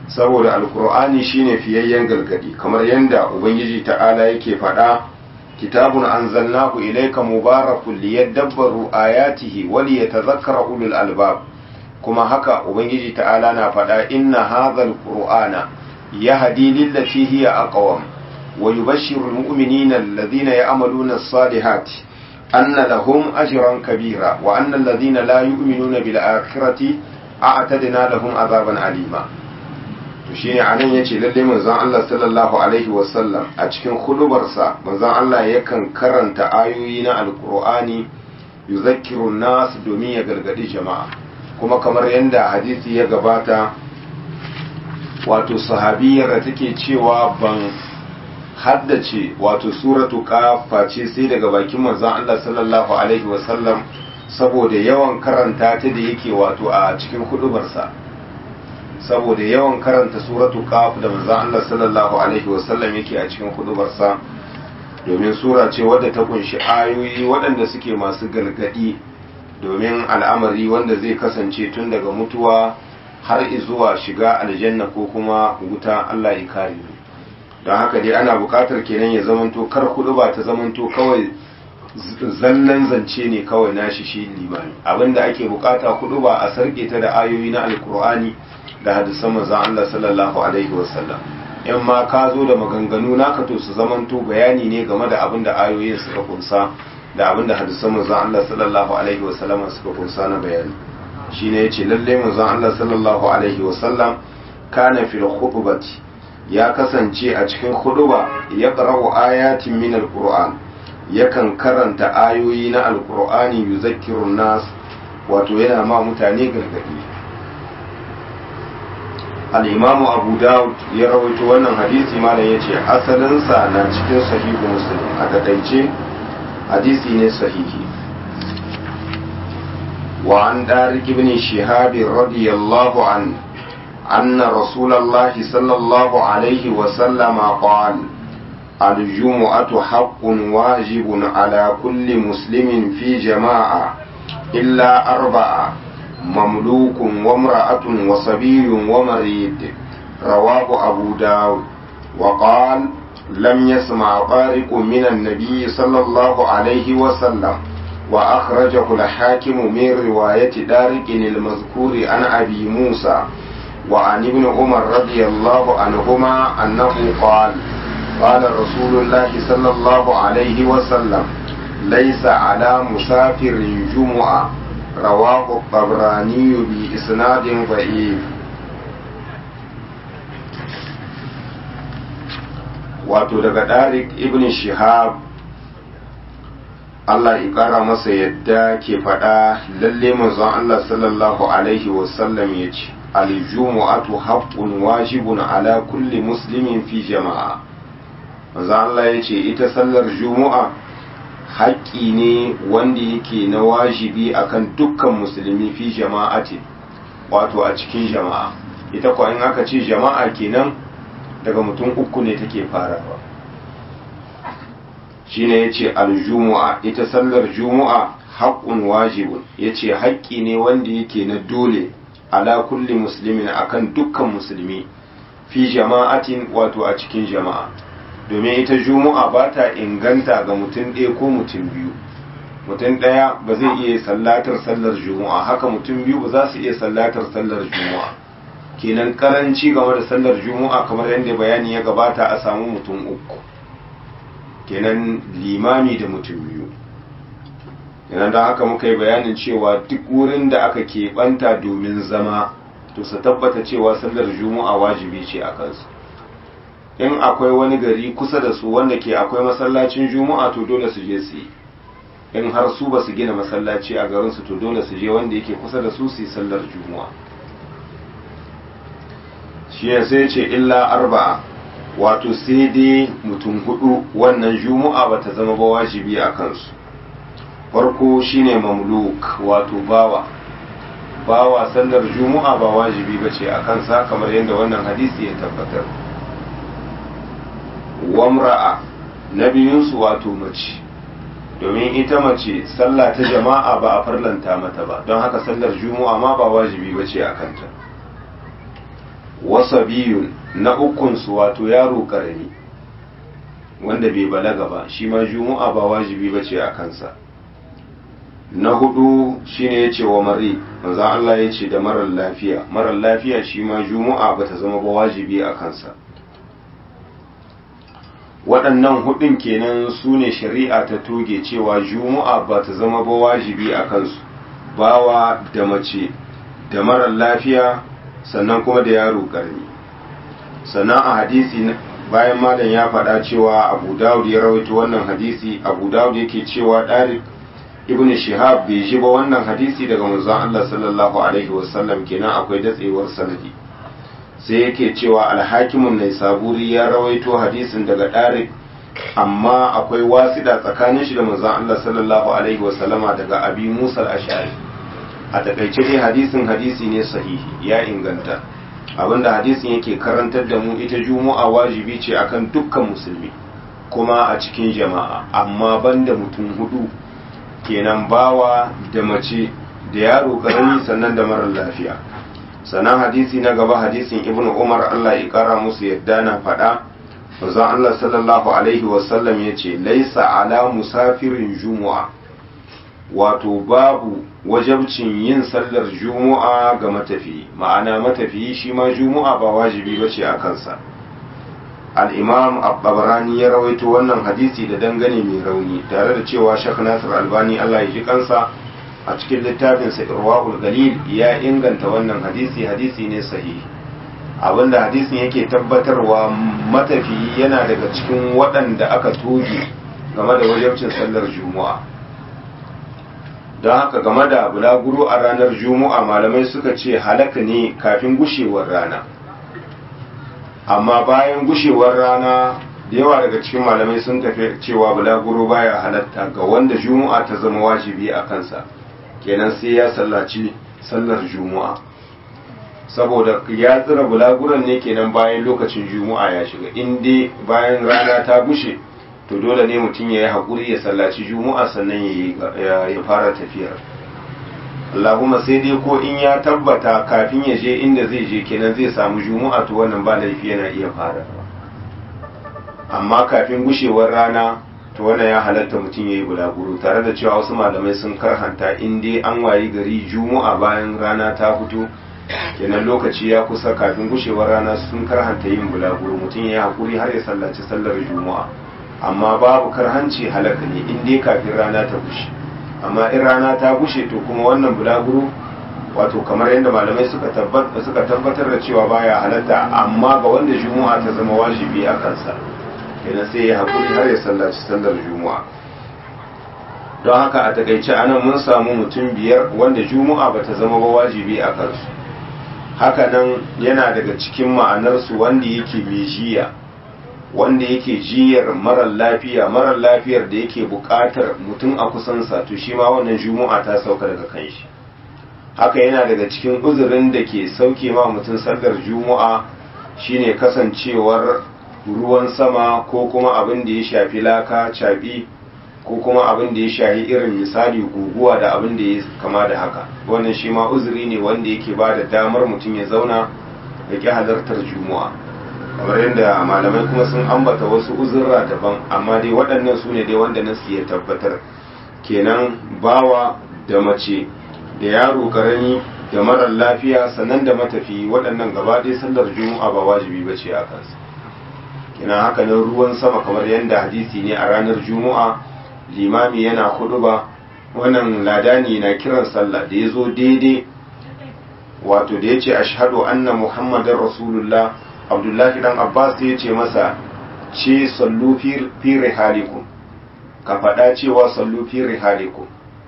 saboda alkur'ani shine fiyayyen gargadi kamar yadda ubangiji ta'ala yake faɗa kitabun anzalnahu ilayka mubarakun liyadabbaru ayatihi wa liyatadhakkara ulul albab kuma haka ubangiji ta'ala na faɗa inna hadhal qur'ana yahdi lillati hiya aqwam wa yubashshiru almu'minina alladhina ya'maluna as-salihati anna lahum ajran kabira wa anna alladhina la yu'minuna bil akhirati a'tadna lahum azaban alima to shine anan yace lalle manzon Allah sallallahu alaihi wasallam a cikin hudubarsa manzon Allah yakan karanta ayoyi na alqur'ani yuzakkiru nas domin ya gargadi jama'a kuma kamar yadda hadisi ya gabata wato sahabiyar da take cewa ban haddace wato suratu kafa ce sai daga bakin manzon Allah sallallahu alaihi wasallam saboda yawan karanta ta da yake wato a cikin hudubarsa saboda yawan karanta suratu kaf da manzon Allah sallallahu alaihi wasallam yake a cikin hudubarsa domin sura ce wadda ta kunshi ayoyi waɗanda suke masu gargadi domin al'amari wanda zai kasance tun daga mutuwa har zuwa shiga aljanna ko kuma wuta Allah ya kare mu don haka dai ana buƙatar kenan ya zamanto kar hudu ba ta zamanto kawai zallan zance ne kawai nashi shi limani abinda ake bukata hudu ba a sarke ta da ayoyi na alkur'ani da hadisan manzon Allah sallallahu alaihi wasallam in ma ka zo da maganganu naka to su zamanto bayani ne game da abin da ayoyin suka kunsa da abin da hadisan manzon Allah sallallahu alaihi wasallam suka kunsa na bayani shine yace lalle manzon Allah sallallahu alaihi wasallam kana fil khutbati ya kasance a cikin khutba ya qara'u ayatin min alquran yakan karanta ayoyi na alqur'ani yuzakkirun nas wato yana ma mutane gargadi al'imamu abu dawud ya rawaito wannan hadisi malam ya ce asalinsa na cikin sahihu muslim a takaice hadisi ne sahihi wa an ɗarik ibn shihabi radiyallahu an أن رسول الله صلى الله عليه وسلم قال الجمعة حق واجب على كل مسلم في جماعة إلا أربعة مملوك وامرأة وصبي ومريض رواه أبو داود وقال لم يسمع طارق من النبي صلى الله عليه وسلم وأخرجه الحاكم من رواية دارق المذكور عن أبي موسى وعن ابن عمر رضي الله عنهما أنه قال قال رسول الله صلى الله عليه وسلم ليس على مسافر جمعة رواه الطبراني بإسناد ضعيف wato daga Darik ibn Shihab Allah ya ƙara masa yadda ke faɗa lalle manzon Allah sallallahu alaihi wasallam ya ce aljumu'atu haqqun wajibun ala kulli muslimin fi jama'a manzon Allah ya ce ita sallar jumu'a haƙƙi ne wanda yake na wajibi akan dukkan musulmi fi jama'ati wato a cikin jama'a ita ko in aka ce jama'a kenan daga mutum uku ne take farawa shine yace aljumu'a ita sallar jumu'a haqqun wajibun yace haƙƙi ne wanda yake na dole ala kulli muslimin akan dukkan musulmi fi jama'atin wato a cikin jama'a domin ita juma'a ba ta inganta ga mutum ɗaya ko mutum biyu mutum ɗaya ba zai iya sallatar sallar juma'a haka mutum biyu ba za su iya sallatar sallar juma'a kenan karanci game da sallar juma'a kamar yadda bayani ya gabata a samu mutum uku kenan limami da mutum biyu kenan don haka muka yi bayanin cewa duk wurin da aka keɓanta domin zama to su tabbata cewa sallar juma'a wajibi ce a kansu in akwai wani gari kusa da su wanda ke akwai masallacin juma'a to dole su je su yi in har su ba su gina masallaci a garinsu to dole su je wanda yake kusa da su su yi sallar juma'a shi ya sai ce illa arba'a wato sai dai mutum hudu wannan juma'a ba ta zama ba wajibi a kansu farko shine mamluk wato bawa bawa sallar juma'a ba wajibi ba ce a kansa kamar yadda wannan hadisi ya tabbatar wamra'a na biyunsu wato mace domin ita mace sallah ta jama'a ba a farlanta mata ba don haka sallar juma'a ma ba wajibi ba ce a kanta wasabiyun na ukunsu wato yaro karami wanda bai balaga ba shi ma juma'a ba wajibi ba ce a kansa na hudu shine ya ce wa mari manzan Allah ya ce da marar lafiya marar lafiya shi ma juma'a ba ta zama ba wajibi a kansa waɗannan hudun kenan su ne shari'a ta toge cewa juma'a ba ta zama ba wajibi a kansu bawa da mace da marar lafiya sannan kuma da yaro ƙarni sannan a hadisi bayan malam ya faɗa cewa abu dawud ya rawaito wannan hadisi abu dawud yake cewa ɗari ibn shihab bai ji ba wannan hadisi daga manzon Allah sallallahu alaihi wasallam kenan akwai datsewar sanadi sai yake cewa alhakimun nai saburi ya rawaito hadisin daga ɗari amma akwai wasida tsakanin shi da manzon Allah sallallahu alaihi wasallama daga abi musa al-ash'ari a takaice dai hadisin hadisi ne sahihi ya inganta abinda hadisin yake karantar da mu ita juma'a wajibi ce akan dukkan musulmi kuma a cikin jama'a amma banda mutum hudu kenan bawa da mace da yaro karami sannan da marar lafiya sannan hadisi na gaba hadisin ibnu umar Allah ya kara musu yadda na faɗa manzon Allah sallallahu alaihi wasallam ya ce laisa ala musafirin jumu'a wato babu wajabcin yin sallar jumu'a ga matafiyi ma'ana matafiyi shi ma jumu'a ba wajibi ba ce a kansa al'imam abbarani ya rawaito wannan hadisi da dangane mai rauni tare da cewa shak nasir albani allah ya ji kansa a cikin littafinsa irwa'ul galil ya inganta wannan hadisi hadisi ne sahihi abinda hadisin yake tabbatarwa matafiyi yana daga cikin waɗanda aka toge game da wajabcin sallar jumu'a don haka game da bulaguro a ranar juma'a malamai suka ce halaka ne kafin gushewar rana amma bayan gushewar rana da yawa daga cikin malamai sun tafi cewa bulaguro baya halatta ga wanda juma'a ta zama wajibi a kansa kenan sai ya sallaci sallar juma'a saboda ya tsira bulaguron ne kenan bayan lokacin juma'a ya shiga in dai bayan rana ta gushe to dole ne mutum ya yi haƙuri ya sallaci juma'a sannan ya fara tafiyar Allahumma sai dai ko in ya tabbata kafin ya je inda zai je kenan zai samu juma'a to wannan ba laifi yana iya fara amma kafin gushewar rana to wannan ya halatta mutum ya yi bulaguro tare da cewa wasu malamai sun karhanta in dai an wayi gari juma'a bayan rana ta fito kenan lokaci ya kusa kafin gushewar rana sun karhanta yin bulaguro mutum ya yi haƙuri har ya sallaci sallar juma'a amma babu karhanci halaka ne in dai kafin rana ta bushe amma in rana ta bushe to kuma wannan bulaguro wato kamar yadda malamai suka tabbatar da cewa baya halatta amma ga wanda juma'a ta zama wajibi a kansa kenan sai ya haƙuri har ya sallaci sallar juma'a don haka a takaice anan mun samu mutum biyar wanda juma'a ba ta zama ba wajibi a kansu haka nan yana daga cikin ma'anarsu wanda yake mai jiya wanda yake jiyar marar lafiya marar lafiyar da yake buƙatar mutum a kusansa to shi ma wannan juma'a ta sauka daga kan shi haka yana daga cikin uzurin da ke sauke ma mutum sallar juma'a shine kasancewar ruwan sama ko kuma abin da ya shafi laka caɓi ko kuma abin da ya shafi irin misali guguwa da abin da ya kama da haka wannan shi ma uzuri ne wanda yake ba da damar mutum ya zauna ya ƙi halartar juma'a kamar yadda malamai kuma sun ambata wasu uzurra daban amma dai waɗannan su ne dai wanda nasu ya tabbatar kenan bawa da mace da yaro karami da marar lafiya sannan da matafi waɗannan gaba ɗaya sallar juma'a ba wajibi ba ce a kansu kenan haka nan ruwan sama kamar yadda hadisi ne a ranar juma'a limami yana hudu ba wannan ladani na kiran sallah da ya zo daidai wato da ya ce ashhadu anna muhammadin rasulullah abdullahi dan abbas ya ce masa ce sallu fi rihalikum ka faɗa cewa sallu fi rihalikum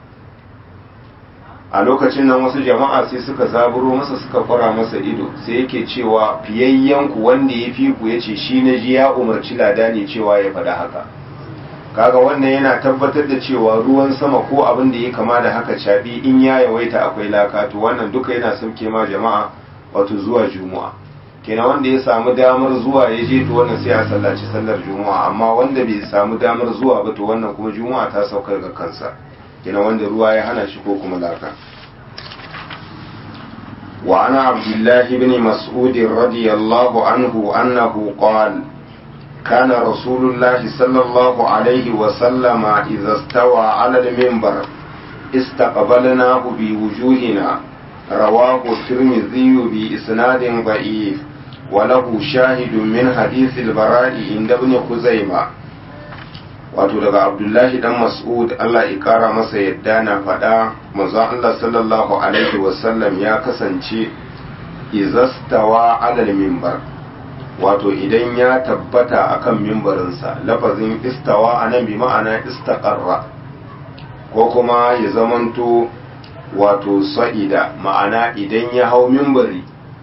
a lokacin nan wasu jama'a sai suka zaburo masa suka kwara masa ido sai yake cewa fiyayyanku wanda ya fi ku ya ce shi na ji ya umarci ladani cewa ya faɗa haka kaga wannan yana tabbatar da cewa ruwan sama ko abin da ya kama da haka caɓi in ya yawaita akwai laka to wannan duka yana sauke ma jama'a wato zuwa juma'a kenan wanda ya samu damar zuwa ya je to wannan sai ya sallaci sallar juma'a amma wanda bai samu damar zuwa ba to wannan kuma juma'a ta sauka ga kansa kenan wanda ruwa ya hana shi ko kuma laka وعن عبد الله بن مسعود رضي الله عنه أنه قال كان رسول الله صلى الله عليه وسلم إذا استوى على المنبر استقبلناه بوجوهنا رواه الترمذي بإسناد ضعيف وله شاهد من حديث البراء عند ابن خزيمة wato daga abdullahi dan mas'ud Allah ya kara masa yadda na faɗa manzo Allah sallallahu alaihi wasallam ya kasance izastawa alal mimbar wato idan ya tabbata akan mimbarinsa lafazin istawa anan bi ma'ana istaqarra ko kuma ya zamanto wato sa'ida ma'ana idan ya hau mimbari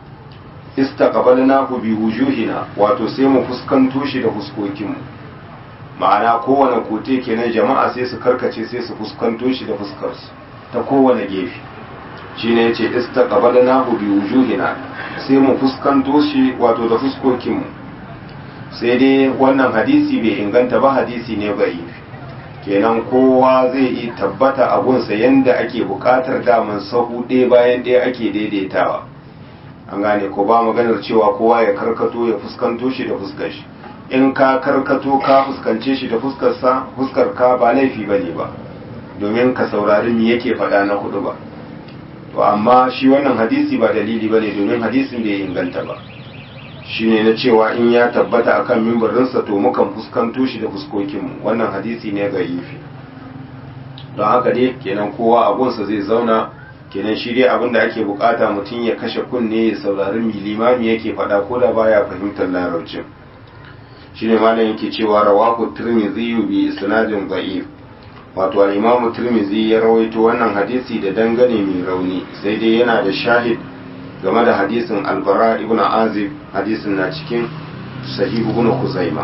istaqbalnahu bi wujuhina wato sai mu fuskanto shi da fuskokinmu ma'ana kowane kote kenan jama'a sai su karkace sai su fuskanto shi da fuskarsu ta kowane gefe shine yace istaqbalnahu bi wujuhina sai mu fuskanto shi wato da fuskokinmu sai dai wannan hadisi bai inganta ba hadisi ne bai kenan kowa zai yi tabbata a gunsa yanda ake bukatar daman sahu ɗaya bayan ɗaya ake daidaitawa an gane ko ba maganar cewa kowa ya karkato ya fuskanto shi da fuskar shi in ka karkato ka fuskance shi da fuskarsa fuskar ka ba laifi bane ba domin ka saurari me yake faɗa na hudu ba to amma shi wannan hadisi ba dalili bane domin hadisin bai inganta ba shine na cewa in ya tabbata akan mimbarinsa to mukan fuskanto shi da fuskokinmu wannan hadisi ne ga yifi don haka dai kenan kowa abunsa zai zauna kenan shi dai abinda ake bukata mutum ya kashe kunne ya saurari mi limami yake faɗa ko da baya fahimtar larabcin shine malam yake cewa rawahu tirmidhi bi isnadin da'if wato al-imamu tirmidhi ya rawaito wannan hadisi da dangane mai rauni sai dai yana da shahid game da hadisin albara ibn azib hadisin na cikin sahih ibn khuzaima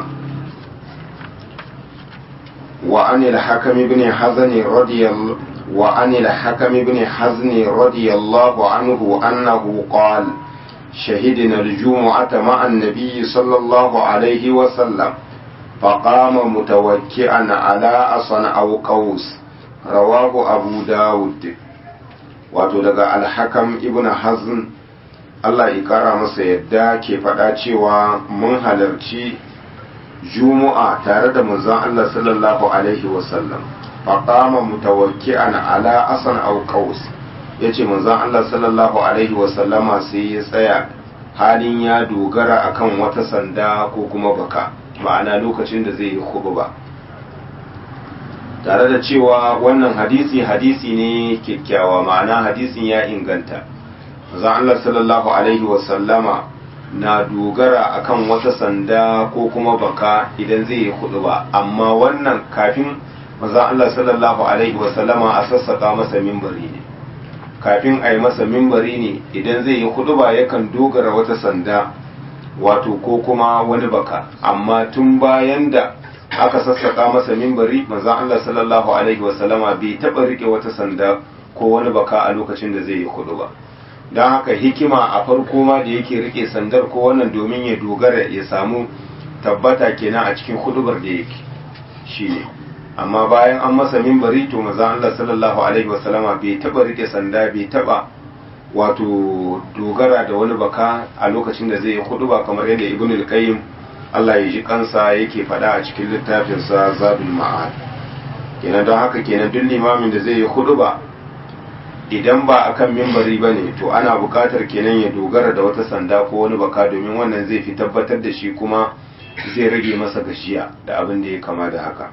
wa an al-hakam ibn hazan radiyallahu wa an al-hakam ibn hazn radiyallahu anhu annahu qala شهدنا الجمعة مع النبي صلى الله عليه وسلم فقام متوكئا على أصن أو قوس رواه أبو داود وتلقى الحكم ابن حزن Allah ya kara masa yadda ke faɗa cewa mun halarci Juma'a tare da manzon Allah sallallahu Alaihi wasallam faƙama mutawakki'an ala asan au qaus ya ce manzon Allah sallallahu Alaihi wasallama sai ya tsaya halin ya dogara akan wata sanda ko kuma baka ma'ana lokacin da zai yi ba. tare da cewa wannan hadisi hadisi ne kyakkyawa ma'ana hadisin ya inganta manzon Allah sallallahu alaihi wasallama na dogara akan wata sanda ko kuma baka idan zai yi hudu ba amma wannan kafin manzon Allah sallallahu alaihi wasallama a sassaka masa mimbari ne kafin a yi masa mimbari ne idan zai yi hudu ba yakan dogara wata sanda wato ko kuma wani baka amma tun bayan da aka sassaka masa mimbari manzon Allah sallallahu alaihi wasallama bai taba rike wata sanda ko wani baka a lokacin da zai yi hudu ba don haka hikima a farko ma da yake rike sandar ko wannan domin ya dogara ya samu tabbata kenan a cikin hudubar da yake shine amma bayan an masa mimbari to maza Allah sallallahu alaihi wasallama bai taba rike sanda bai taba wato dogara da wani baka a lokacin da zai yi huduba kamar yadda ibn al-qayyim Allah ya ji kansa yake faɗa a cikin littafinsa zadul ma'ad kenan don haka kenan duk limamin da zai yi huduba idan ba a kan mimbari ba ne to ana buƙatar kenan ya dogara da wata sanda ko wani baka domin wannan zai fi tabbatar da shi kuma zai rage masa gashiya da abin da ya kama da haka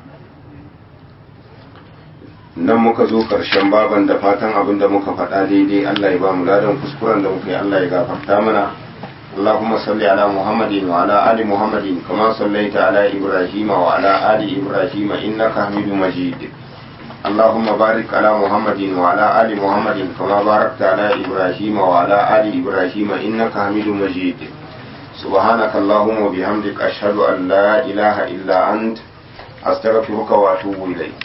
nan muka zo ƙarshen baban da fatan abin da muka faɗa daidai Allah ya ba mu ladan kuskuren da muka yi Allah ya gafarta mana اللهم صل على محمد وعلى آل محمد كما صليت على إبراهيم وعلى آل إبراهيم إنك حميد مجيد اللهم بارك على محمد وعلى آل محمد كما باركت على إبراهيم وعلى آل إبراهيم إنك حميد مجيد سبحانك اللهم وبحمدك أشهد أن لا إله إلا أنت أستغفرك وأتوب إليك